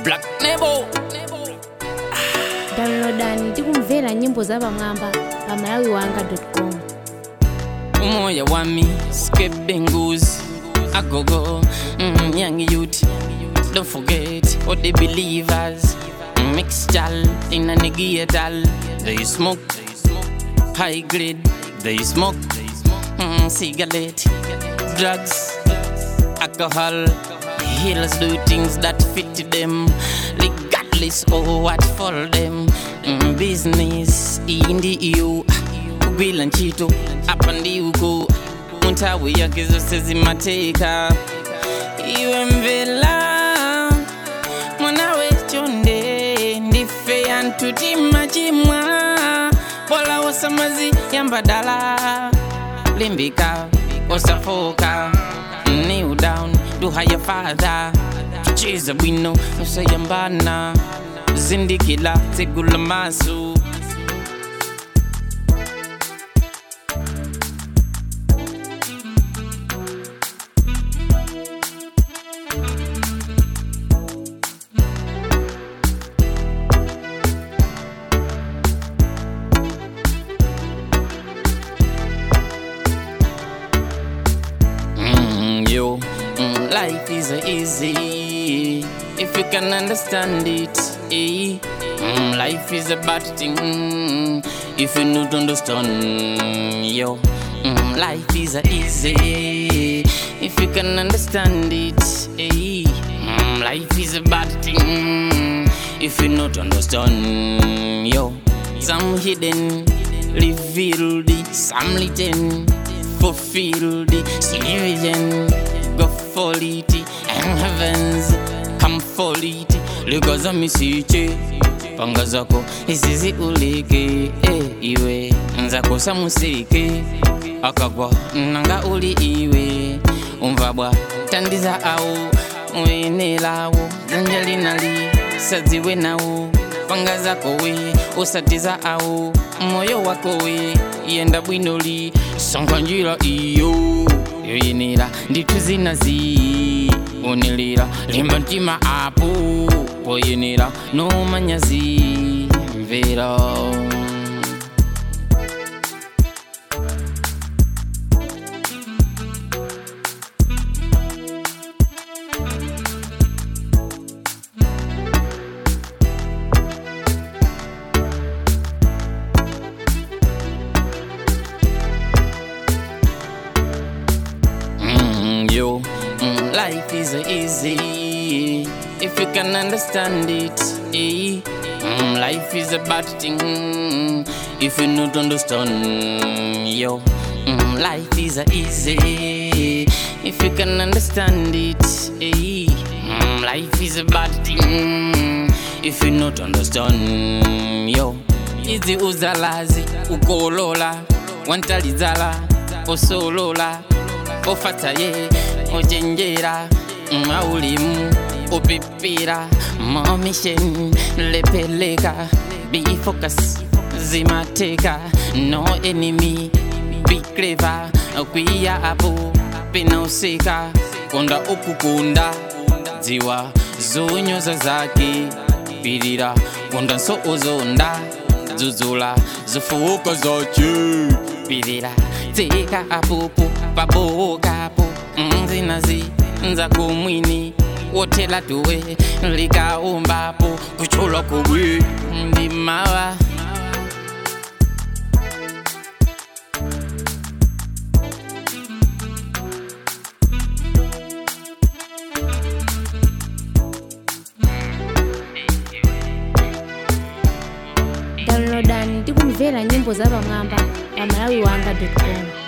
Black Nebo. downloadani ndi kumvera nyimbo zapamwamba pa malawiwanga.com umoya wami skebengus agogo mm, young youth don't forget all the believers mixture in a negiatal they smoke high grade they smoke mm, cigarette drugs alcohol healers do things that fit them regardless of what for them mm, business in the EU kugwila ntchito apa ndi uko munthawi yake zonse zimatheka iwe mvela mwana wechonde ndife anthu timachimwa bola wasamazi yambadala limbika osafoka kneel down to higher father chiza bwino usayambana zindikila tsegula maso Mm, yo, mm, life is easy if you can understand it. Eh? Mm, life is a bad thing mm, if you not understand. Yo, mm, life is easy if you can understand it. Eh? Mm, life is a bad thing if you not understand. Yo, some hidden revealed, some written fulfilled, vision go for it, and heavens come for it. Ligaza misiche panga zako isizi ulike eh, iwe nzakosa musike akagwa nanga uli iwe umva bwa tandiza au uyenelawo dzanja linali sadziwe nawo panga zako we usatiza au moyo wako we yenda bwinoli songa njira iyo yoyenera ndithu zinazi unilira limba mtima apo poyenera nomanyazi mvera Mm, yo, mm, life is easy if you can understand it. Eh? Mm, life is a bad thing if you not understand. Yo, mm, life is easy if you can understand it. Eh? Mm, life is a bad thing if you not understand. Yo, izi uzalazi ukolola wantalizala osolola ofataye ojenjera maulimu upipira momission lepeleka be focus zimateka no enemy be clever kwiya apo pinausika konda ukukunda dziwa zonyoza zake pirira konda nso ozonda dzudzula zifuko zoche pirira dzika apopo pabokapo nzinazi nzakumwini wotela tuwe likaumbapo kuchulwa kubwi ndimawa downloadani ndi kumvera nyimbo zapamwamba pa malawiwanga.com